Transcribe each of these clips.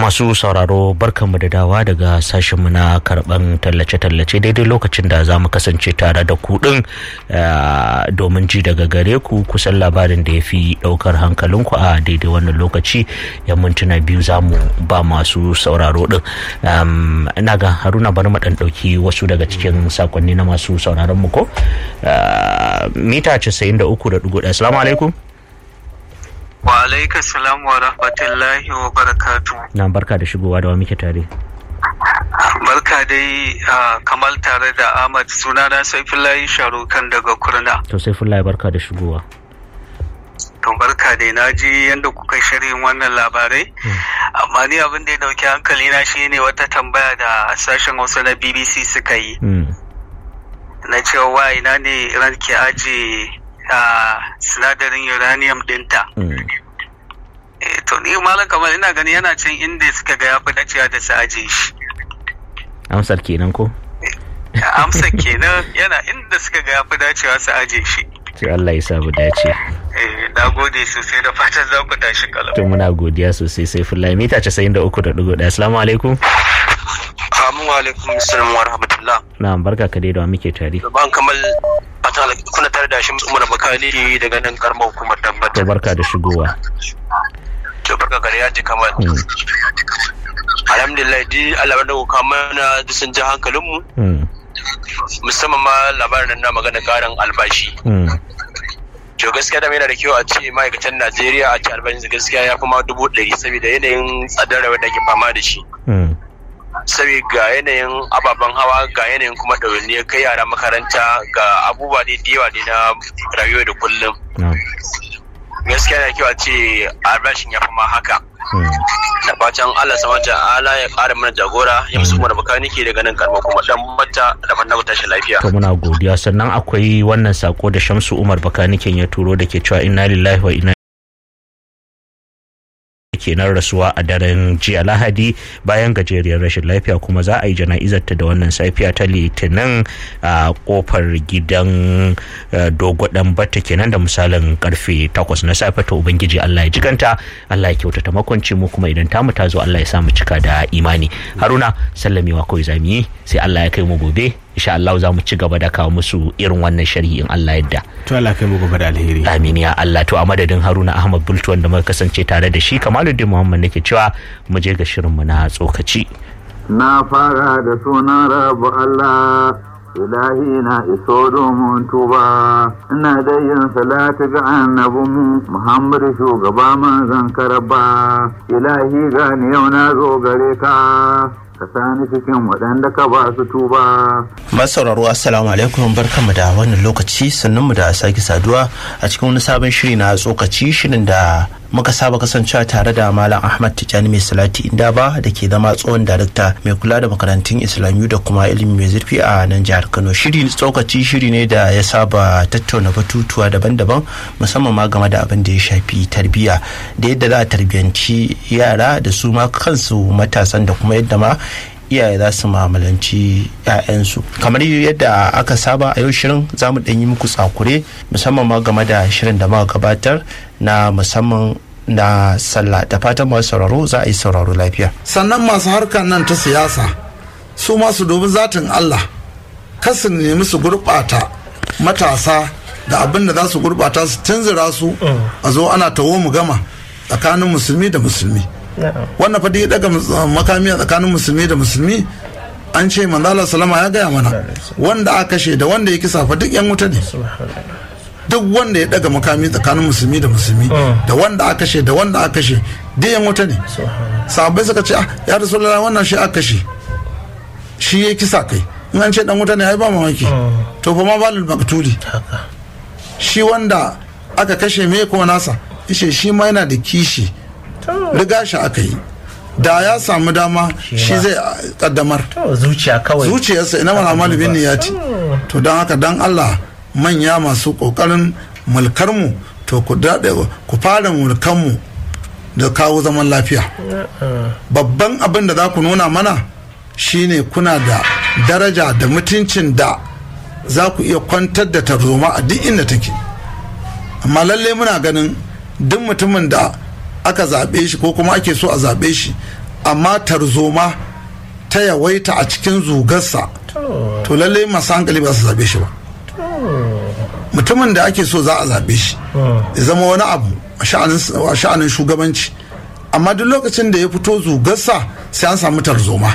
masu sauraro barkanmu da dawa daga sashenmu na karban tallace-tallace daidai lokacin da za mu kasance tare da kuɗin domin ji daga gare ku kusan labarin da ya fi ɗaukar hankalinku a daidai wannan lokaci yan mintuna biyu za mu ba masu sauraro ɗin ina ga haruna bari mu ɗan ɗauki wasu daga cikin sakonni na masu sauraron mu ko mita 93.1 assalamu alaikum Wa alaika salam wa rahmatullahi wa barakatu. Na barka da shigowa da wa muke tare. Barka dai kamal tare da Ahmad sunana Saifullahi Sharukan daga Kurna. To Saifullahi barka da shigowa. To barka dai na ji yadda kuka shirin wannan labarai. Amma ni abin da ya dauki hankali na shi ne wata tambaya da sashen Hausa na BBC suka yi. Na cewa wa ina ne ranke aje a sinadarin uranium dinta. to ni malam kamar ina gani yana cin inda suka ga ya fi dacewa da su aje shi amsar kenan ko amsar kenan yana inda suka ga ya fi dacewa su aje shi sai Allah ya sa mu dace eh na gode sosai da fatan za ku tashi kalau to muna godiya sosai sai fullahi mita 93.1 assalamu alaikum Amin wa alaikum salam wa rahmatullah. na barka ka dai da wa muke tare Ban kamal fatan kuna tare da shi Umar Bakali daga nan karamar hukumar to Dambata. barka da shigowa To barka gare ya ji kamal. Alhamdulillah di Allah da ku mana da sun ji hankalinmu Mm, musamman ma labarin na magana karin albashi. mm, To gaskiya da yana da kyau a ce ma'aikatan Najeriya a ce albashin gaskiya ya fi ma dubu ɗari saboda yanayin tsadar rayuwar da ke fama da shi. mm, sabi ga yanayin ababen hawa ga yanayin kuma ɗawainiyar kai yara makaranta ga abubuwa ne da yawa ne na rayuwa da kullum na, gaskiya na kyau a ce albashin ya fi ma haka mm. da fatan Allah sama ala ya ƙara mana jagora ya musu kuma da bakanike daga nan karma kuma dan mata da fatan ku tashi lafiya to muna godiya sannan akwai wannan sako da Shamsu Umar Bakaniken ya turo da ke cewa inna lillahi wa inna kenan rasuwa a daren jiya lahadi bayan gajeriyar rashin lafiya kuma za a yi jana'izarta da wannan safiya ta litinin a kofar gidan eh, dogodan batta kenan da misalin karfe 8 na safe ta ubangiji allah ya jikanta allah ya kyautata makwanci mu kuma idan tamu ta zo allah ya sa mu cika da imani haruna sallamewa kawai zamu yi sai allah ya kai mu gobe insha allah za mu ci gaba da kawo musu irin wannan sharhi in allah yadda to Allah kai mu gobe da alheri amin ya Allah to a madadin Haruna Ahmad Bultu wanda muka kasance tare da shi Kamaluddin Muhammad nake cewa mu je ga shirinmu na tsokaci Na fara da sunan rabu Allah, ilahi na iso domin tuba. Ina da yin salati ga annabinmu Muhammadu shugaba manzan karaba. Ilahi gani yau na zo gare ka, ka sani cikin waɗanda ka ba su tuba. masauraro assalamu alaikum barkanmu da wannan lokaci mu da sake saduwa a cikin wani sabon shiri na tsokaci shirin da muka saba kasancewa tare da malam ahmad tijjani mai salati inda ba da ke zama tsohon darakta mai kula da makarantun islamiyu da kuma ilimi mai zurfi a nan jihar kano shiri tsokaci shiri ne da ya saba tattauna batutuwa daban-daban musamman ma game da abin da ya shafi tarbiyya da yadda za a tarbiyanci yara da su ma kansu matasan da kuma yadda ma iyaye za su mamalanci 'ya'yansu kamar yadda aka saba a yau shirin za mu ɗan yi muku tsakure musamman ma game da shirin da muka gabatar na musamman na sallah da fatan masu sauraro za a yi sauraro lafiya sannan masu harkar nan ta siyasa su ma su dubi zatin Allah kar su nemi su gurɓata matasa da abin da za su gurɓata su tunzura su a zo ana tawo mu gama tsakanin musulmi da musulmi wannan fa ya daga makami a tsakanin musulmi da musulmi an ce manzala salama ya gaya mana wanda aka kashe da wanda ya kisa fa duk yan wuta ne duk wanda ya daga makami tsakanin musulmi da musulmi da wanda aka kashe da wanda aka kashe duk yan wuta ne sahabbai suka ce ah ya rasulullah wannan shi aka kashe shi ya kisa kai in an ce dan wuta ne ai ba mamaki to fa ma balul maktuli shi wanda aka kashe me ko nasa ishe shi ma yana da kishi riga shi aka yi da ya samu dama shi zai kaddamar zuciya kawai zuciyarsa ina mana malibin niyati to don haka don allah manya masu kokarin mulkarmu to ku daɗe ku fara mulkanmu da kawo zaman lafiya babban abin da za ku nuna mana shine kuna da daraja da mutuncin da za ku iya kwantar da tarzoma a duk inda take amma lalle muna ganin duk mutumin da aka zaɓe shi ko kuma ake so a zaɓe shi amma tarzoma ta yawaita a cikin zugarsa to lalle masu hankali ba su zabe shi ba mutumin da ake so za a zabe shi ya zama wani abu a sha'anin shugabanci amma duk lokacin da ya fito zugarsa sai an samu tarzoma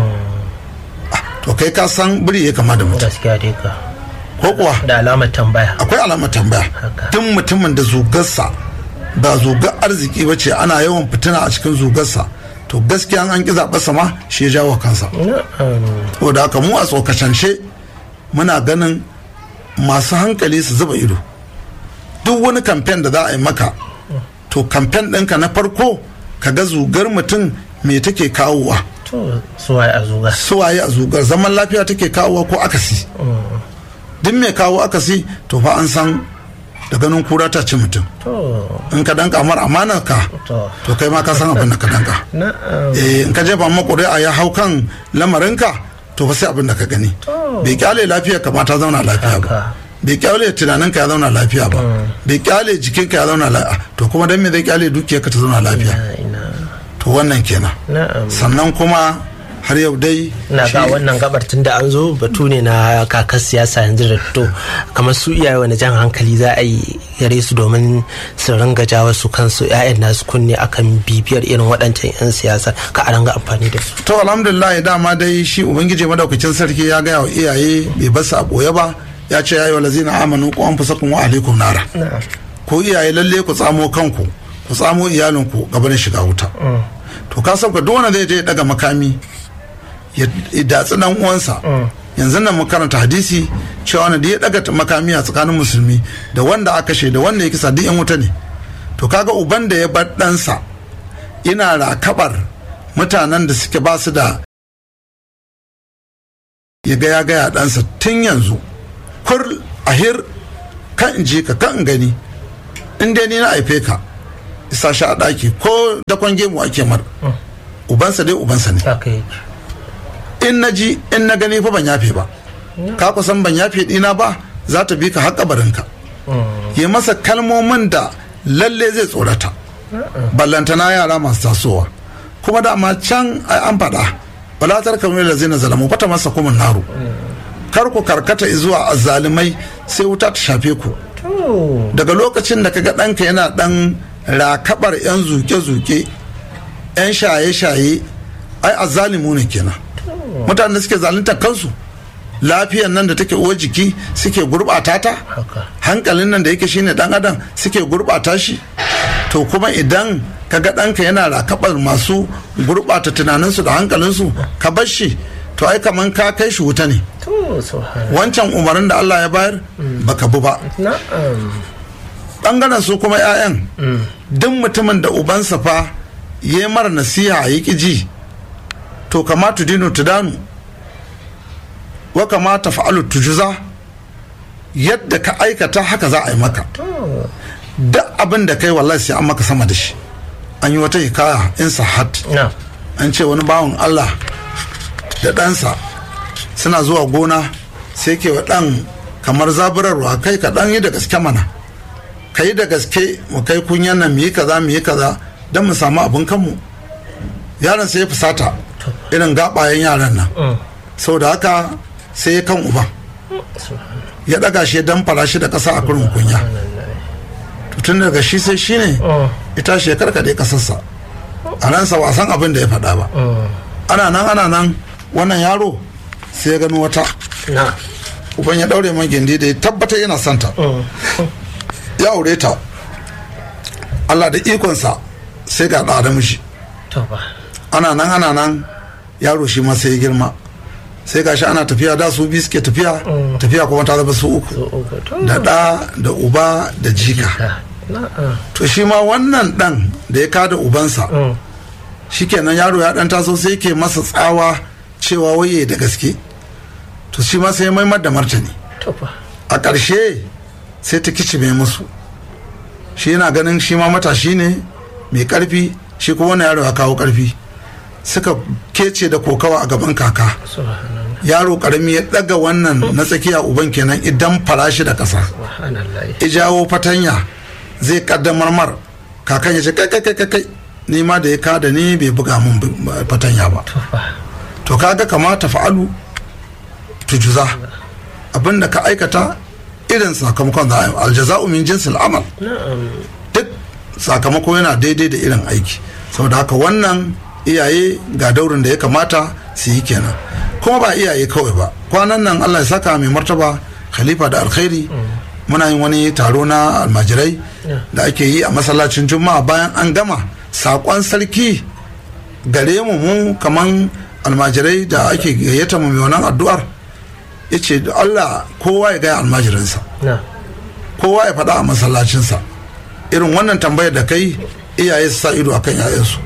to kai ka san biri ya kama da mutum gaskiya dai ka ko kuwa da alamar tambaya akwai alamar tambaya duk mutumin da zugarsa ba zugar arziki ba ce ana yawan fitina a cikin zugarsa to gaskiya an ki zaɓa sama shi ya jawo kansa to da haka mu a tsokacance muna ganin masu hankali su zuba ido duk wani kamfen da za a yi maka to kamfen ɗinka na farko ka ga zugar mutum me take kawowa to suwaye a zuga suwaye a zugar zaman lafiya take kawowa ko akasi duk mai kawo akasi to fa an san da ganin kura ta ci mutum in ka danka mar amanar ka to kai ma ka san abin da ka danka eh in ka jefa ma ƙuri'a ya hau kan lamarinka to fa sai abin da ka gani bai kyale lafiyar ka ma ta zauna lafiya ba bai kyale tunanin ka ya zauna lafiya ba bai kyale jikin ka ya zauna lafiya to kuma dan me zai kyale dukiyar ka ta zauna lafiya to wannan kenan sannan kuma har yau dai na ga wannan gabar tun da an zo batu ne na kakar siyasa yanzu da to kamar su iyaye wani jan hankali za a yi gare su domin su ringa jawo su kansu 'ya'yan nasu kunne akan bibiyar irin waɗancan 'yan siyasa ka a ranga amfani da su to alhamdulillah dama dai shi ubangiji madaukakin sarki ya gaya wa iyaye bai basu a boye ba ya ce yayi walazina amanu ku anfusakum wa alaikum nara ko iyaye lalle ku tsamo kanku ku tsamo iyalinku gaban shiga wuta to ka sauka duk wanda zai je daga makami ya datsi dan uwansa yanzu nan karanta hadisi cewa wanda da ya daga makami a tsakanin musulmi da wanda aka kashe da wanda ya kisa duk yan wuta ne to kaga uban da ya bar ɗansa ina rakabar mutanen da suke ba su da ya gaya gaya ɗansa tun yanzu kur ahir kan in ji ka kan in gani in dai ni na haife ka isa shi a ɗaki ko dakon gemu ake mar ubansa dai ubansa ne in na ji in na gani fa ban yafe ba ka kusan ban yafe dina ba za ta bi ka har kabarinka ya masa kalmomin da lalle zai tsorata ballantana yara masu tasowa kuma dama can an faɗa balatar kamar da zai na zalamu fata masa kuma naru kar ku karkata zuwa azalimai sai wuta ta shafe ku daga lokacin da kaga ɗanka yana ɗan rakabar 'yan zuke-zuke 'yan shaye-shaye ai azalimu ne kenan mutanen da suke zalunta kansu lafiyan nan da take uwar jiki suke gurbata ta hankalin nan da yake shine dan adam suke gurbata shi to kuma idan kaga ɗanka yana rakabar masu gurbata tunaninsu da hankalinsu ka bar shi to ai kaman ka kai shi wuta ne wancan umarnin da Allah ya bayar baka bu ba bangaren su kuma 'ya'yan duk mutumin da ubansa fa ya mara nasiha ya ƙi ji to kamata dinu tudanu wa kamata fa'alu tujuza yadda ka aikata haka za a yi maka duk abin da kai wallahi sai an maka sama da shi an yi wata hikaya in sahat an ce wani bawan Allah da ɗansa suna zuwa gona sai ke wa ɗan kamar zaburarwa kai ka ɗan yi da gaske mana ka yi da gaske mu kai kunyan nan mu yi kaza mu yi kaza don mu samu abin kanmu yaron sai ya fusata irin gabayen yaran nan sau da haka sai ya kan uban ya daga shi dan fara shi da kasa a kurin kunya tun daga shi sai shi ne ita shi ya karkade kasarsa a ransa wasan abin da ya faɗa ba ana nan ana nan wannan yaro sai ya gano wata uban ya daure man gindi da ya tabbata yana santa ya aure ta Allah da ikonsa sai ga ɗa mishi ana nan ana nan yaro shi ma sai ya girma sai gashi ana tafiya da su biyu suke tafiya tafiya kuma ta zama su uku da ɗa da uba da jika to shi ma wannan ɗan da ya kada ubansa shikenan yaro ya ɗan taso sai ke masa tsawa cewa waye da gaske to shi ma sai maimar da martani a ƙarshe sai ta kicime musu shi yana ganin shi ma matashi ne mai ƙarfi shi kuma wani yaro ya kawo ƙarfi suka kece da kokawa a gaban kaka yaro karami ya daga wannan na tsakiya uban kenan idan farashi da ƙasa ijawo fatanya zai kaddamar mar kakan ya ce kai kai kai kai ni ma da ya kada ni bai buga min fatanya ba to kaga kamata fa'alu tujuza abinda ka aikata irin sakamakon za a aljaza'u min jinsil amal duk sakamako yana daidai da irin aiki saboda haka wannan iyaye ga daurin da ya kamata su yi kenan kuma ba iyaye kawai ba kwanan nan allah ya saka mai martaba khalifa da alkhairi muna yin wani taro na almajirai da ake yi a masallacin juma'a bayan an gama saƙon sarki gare mu mu kaman almajirai da ake gayyata mu mai wannan addu'ar ya ce allah kowa ya gaya almajirinsa kowa ya faɗa a masallacinsa irin wannan tambayar da kai iyaye su sa ido akan 'ya'yansu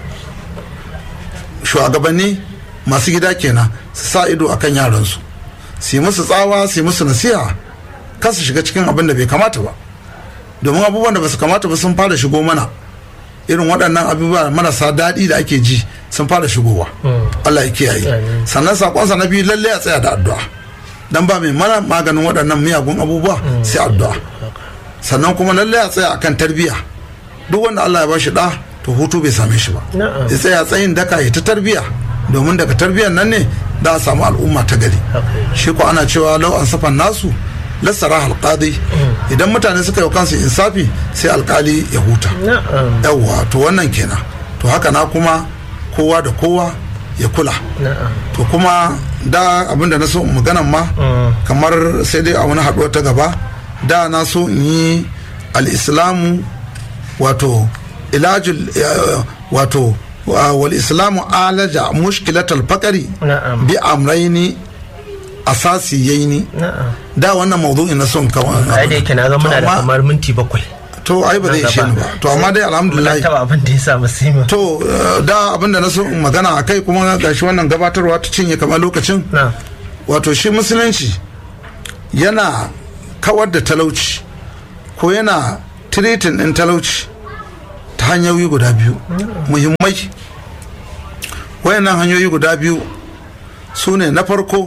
shugabanni masu gida kenan su sa ido akan yaransu su yi musu tsawa su yi musu nasiha kan su shiga cikin abin da bai kamata ba domin abubuwan da ba su kamata ba sun fara shigo mana irin waɗannan abubuwa marasa daɗi da ake ji sun fara shigowa Allah ya kiyaye sannan sakonsa na biyu lalle a tsaya da addu'a dan ba mai mana maganin waɗannan miyagun abubuwa sai addu'a sannan kuma lalle a tsaya akan tarbiyya duk wanda Allah ya bashi da to hutu bai same shi ba ya tsaya tsayin daka ya ta tarbiyya domin daga tarbiyyar nan ne da a samu al'umma ta gari shi ko ana cewa lau an safan nasu lassara alƙadi idan mutane suka yi kansu insafi sai alkali ya huta yawwa to wannan kenan to haka na kuma kowa da kowa ya kula to kuma da abinda na so maganan ma kamar sai dai a wani haɗuwa ta gaba da na so in yi al'islamu wato ilajul wato wal islamu alaja mushkilatal fakari bi amraini asasi yayi ni da wannan mawdu'in na son kawai ai da yake na ga muna da kamar minti bakwai to ai ba zai ishe ni ba to amma dai alhamdulillah taba abin da ya samu sima to da abin da na so magana a kai kuma gashi wannan gabatarwa ta cinye kamar lokacin wato shi musulunci yana kawar da talauci ko yana tiritin din talauci ta hanyoyi guda biyu muhimmai wayannan hanyoyi guda biyu su ne na farko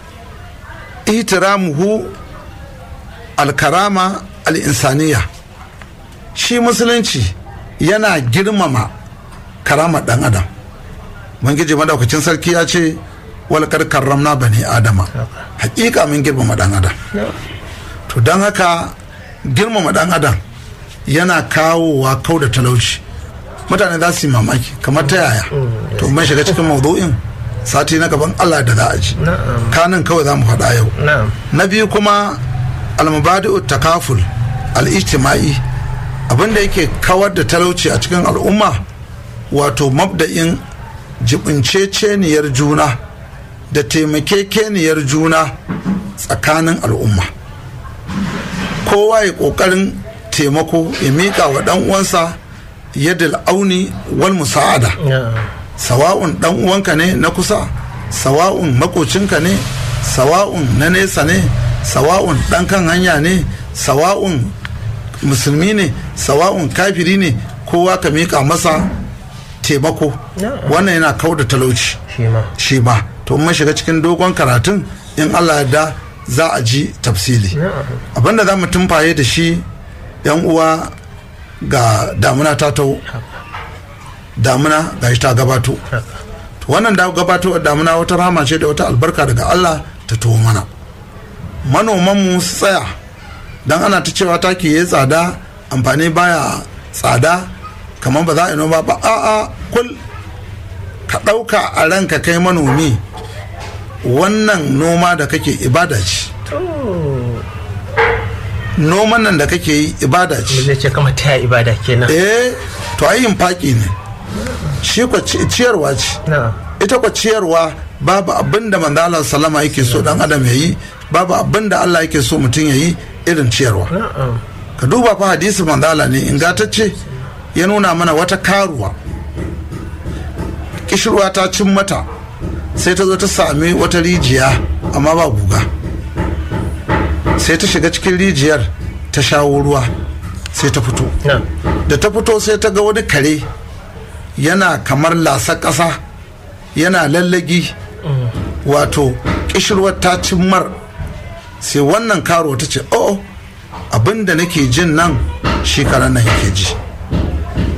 ihtiramuhu alkarama al'insaniya shi musulunci yana girmama karamar dan adam ubangiji madaukacin sarki ya ce walkar karramna bani adama hakika mun girmama dan adam to don haka girmama dan adam yana kawowa kau da talauci mutane za su yi mamaki kamar ta yaya to mun shiga cikin maudu'in sati na gaban Allah da za a ji kanin kawai za mu faɗa yau na biyu kuma almubadi'u takaful al-ijtima'i abinda yake kawar da talauci a cikin al'umma wato mabda'in jibinceceniyar juna da taimakekeniyar juna tsakanin al'umma kowa ya ƙoƙarin taimako ya miƙa wa ɗan uwansa yadda auni wal musa'ada sawa'un dan uwanka ne na kusa sawa'un makocinka ne sawa'un na nesa ne sawa'un dan kan hanya ne sawa'un musulmi ne sawa'un kafiri ne kowa ka miƙa masa taimako wannan yana kau da talauci shi ma to mun shiga cikin dogon karatun in allah da za a ji tafsili abinda za mu tumfaye da shi yan uwa ga damuna ta tau damuna ga ta gabato wannan da gabato damuna wata rama ce da wata albarka daga Allah ta tuwo mana manomanmu su tsaya don ana ta cewa taki ya tsada amfani baya tsada kamar ba za a yi noma ba a'a kul ka ɗauka a ranka kai manomi wannan noma da kake ibada ce noman nan da kake yi ibada ce zai ce kama taya ibada kenan eh to ayin faki ne shi kwa ciyarwa ce ita kwa ciyarwa babu abin da manzo salama yake so dan adam ya yi babu abin da Allah yake so mutum ya yi irin ciyarwa ka duba fa hadisi manzala ne ingantacce ya nuna mana wata karuwa kishirwa ta cin mata sai ta zo ta sami wata rijiya amma ba guga sai ta shiga cikin rijiyar ta shawo ruwa sai ta fito da ta fito sai ta ga wani kare yana kamar lasa ƙasa yana lallagi wato kishirwar ta cimmar sai wannan karo ta ce oh abin da nake jin nan shekarar nan yake ji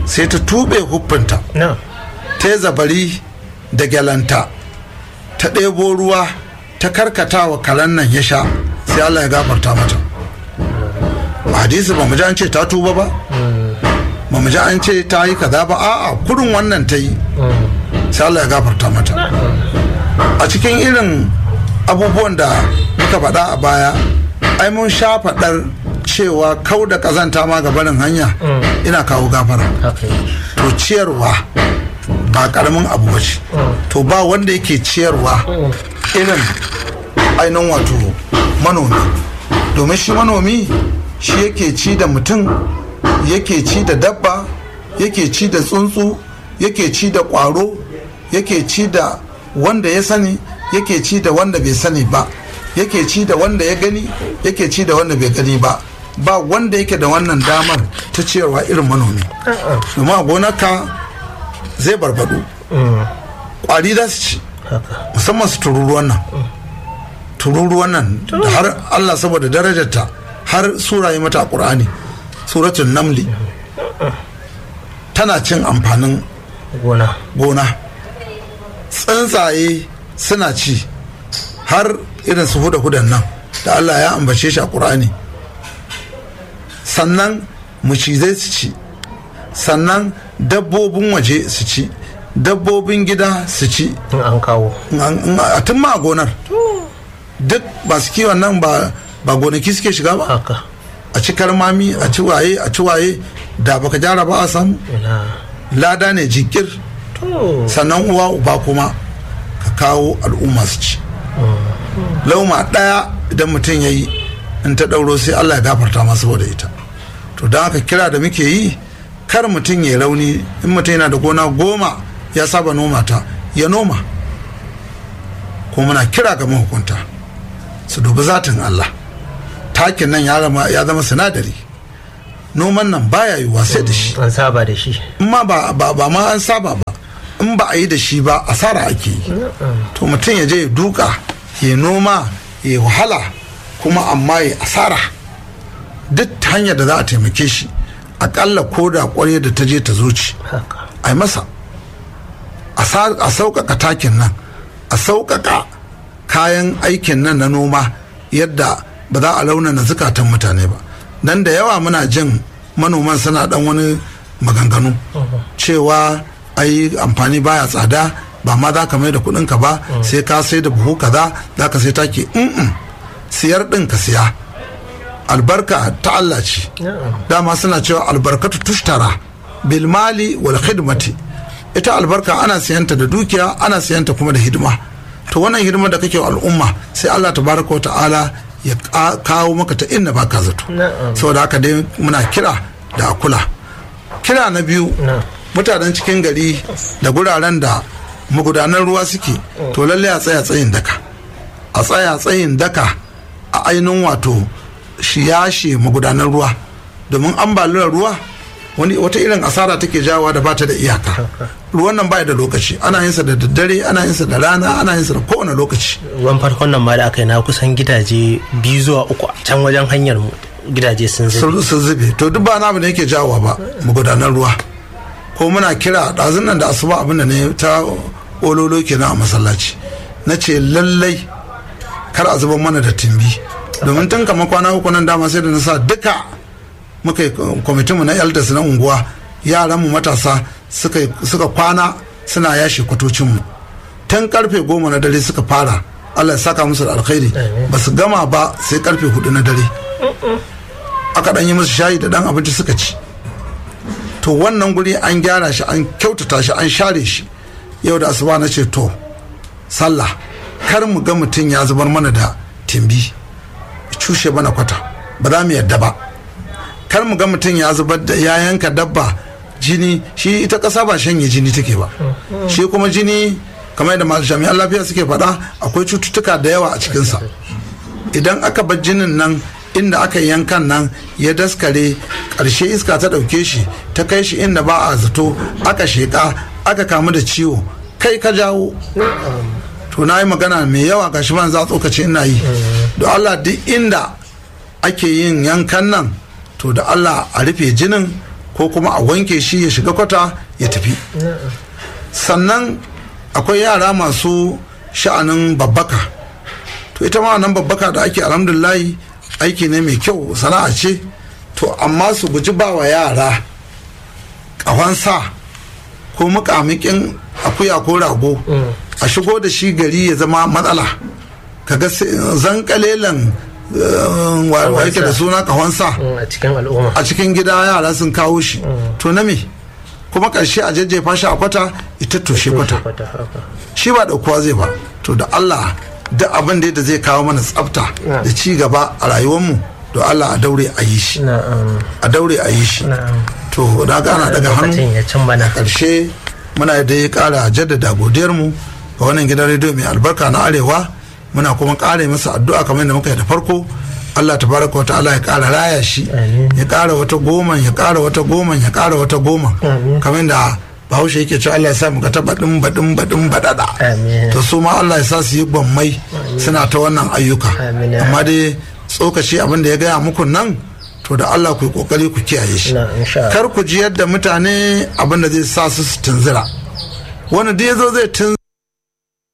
sai ta tube huffinta ta yi zabari da gyalanta ta ɗebo ruwa ta karkata wa karen nan ya sha sai Allah ya gafarta mata hadisi ba mu ji an ce ta tuba ba ba mu ji an ce ta yi kaza ba a'a kurin wannan ta yi sai Allah ya gafarta mata a cikin irin abubuwan da muka faɗa a baya ai mun sha faɗar cewa kau da ƙazanta ma ga barin hanya ina kawo gafara to ciyarwa ba ƙaramin abu ba ce to ba wanda yake ciyarwa irin ainihin wato manomi domin shi manomi shi yake ci da mutum yake ci da dabba yake ci da tsuntsu yake ci da ƙwaro yake ci da wanda ya sani yake ci da wanda bai sani ba yake ci da wanda ya gani yake ci da wanda bai gani ba ba wanda yake da wannan damar ta ciyarwa irin manomi domin a gonarka zai barbadu kwari za su ci musamman su tururuwan nan tururuwan nan da har allah saboda darajarta har sura yi mata a ƙur'ani suratun namli tana cin amfanin gona tsuntsaye suna ci har irin su huda hudan nan da Allah ya ambace shi a ƙur'ani sannan macizai su ci sannan dabbobin waje su ci dabbobin gida su ci an kawo a tun ma a gonar duk ba su kiwon nan ba gonaki suke shiga ba a ci karmami a ci waye a ci waye da baka gyara ba a samu lada ne jikir sannan uwa uba kuma ka kawo al'umma su ci lauma ɗaya idan mutum ya yi in ta ɗauro sai allah ya gafarta masa saboda ita to don haka kira da muke yi kar mutum ya rauni in mutum yana da gona goma ya saba noma ta ya noma ko muna kira ga mahukunta su dubi zatin allah takin nan ya zama sinadari noman nan baya yiwuwa sai da shi an saba da shi in ma ba ma an saba ba in ba a yi da shi ba asara ake yi to mutum ya je ya duka ya noma ya wahala kuma amma ya asara duk hanyar da za a taimake shi akalla ko da kwarya da ta je ta zuci a yi masa a sauƙaƙa takin nan a sauƙaƙa kayan aikin nan na noma yadda ba za a launana zukatan mutane ba nan da yawa muna jin manoman suna dan wani maganganu cewa ai amfani baya tsada ba ma za ka mai da kudinka ba sai ka sai da buhu kaza za ka sai take in siyar din ka siya albarka ta Allah ce dama suna cewa albarkatu tushtara bil mali wal khidmati ita albarka ana siyanta da dukiya ana siyanta kuma da hidima to wannan hidima da kake wa al'umma sai Allah tabaraka wa ta'ala ya kawo maka ta inda baka zato saboda haka dai muna kira da kula kira na biyu mutanen cikin gari da guraren da magudanan ruwa suke to lalle a tsaya tsayin daka a tsaya tsayin daka a ainihin wato shi yashe magudanan ruwa domin ambaliyar ruwa wani wata irin asara take jawa da bata da iyaka ruwan nan baya da lokaci ana yin sa da daddare ana yin sa da rana ana yin sa da kowane lokaci ruwan farkon nan ma da aka yi na kusan gidaje biyu zuwa uku a can wajen hanyar mu gidaje sun zube sun zube to duk ba na da yake jawowa ba magudanan ruwa ko muna kira ɗazun nan da asuba abin da ne ta ololo kenan a masallaci na ce lallai kar a zuba mana da timbi domin tun kama kwana uku nan dama sai da na sa duka muka yi kwamitinmu na elders na unguwa yaranmu matasa suka kwana suna yashe kwatocinmu tun karfe goma na dare suka fara allah ya saka musu da alkhairi ba su gama ba sai karfe hudu na dare aka dan yi musu shayi da dan abinci suka ci to wannan guri an gyara shi an kyautata shi an share shi yau da asuba na ce to sallah kar mu ga mutum ya zubar mana da timbi cushe mana kwata ba za mu yadda ba kar mu ga mutum ya zubar da ya yanka dabba jini shi ita ƙasa ba shanye jini take ba shi kuma jini kamar yadda masu jami'an lafiya suke faɗa akwai cututtuka da yawa a cikinsa idan aka bar jinin nan inda aka yankan nan ya daskare ƙarshe iska ta ɗauke shi ta kai shi inda ba a zato aka sheƙa aka kamu da ciwo kai ka jawo to na yi magana mai yawa ga shi ban za tsokaci ina yi da allah duk inda ake yin yankan nan to da allah a rufe jinin ko kuma a wanke shi ya shiga kwata ya tafi sannan akwai yara masu sha'anin babbaka to ita ma nan babbaka da ake alhamdulillahi aiki ne mai kyau sana'a ce to amma su guji ba wa yara ƙahon sa ko mukamikin akuya ko rago a shigo da shi gari ya zama matsala kaga zan kalelan wa yake da suna ƙahon sa a cikin al'umma a cikin gida yara sun kawo shi to na me kuma ƙarshe a jajjefa shi a kwata ita toshe kwata shi ba ɗaukuwa zai ba to da allah duk abin da zai kawo mana tsafta da ci gaba a rayuwarmu da allah a daure a yi shi a daure a yi shi to da ga ana daga hannu a ƙarshe muna da ya ƙara jaddada godiyarmu ga wannan gidan rediyo mai albarka na arewa muna kuma ƙara masa addu'a kamar yadda muka yi da farko Allah tabaraka wa ta'ala ya ƙara raya shi ya ƙara wata goma ya ƙara wata goma ya ƙara wata goma kamar da bahaushe yake cewa Allah ya sa mu ga ta baɗin baɗin baɗin baɗaɗa to su ma Allah ya sa su yi gwammai suna ta wannan ayyuka amma dai tsokaci abin da ya gaya muku nan to da Allah ku yi kokari ku kiyaye shi kar ku ji yadda mutane abin da zai sa su su tunzira wani da ya zo zai tunzira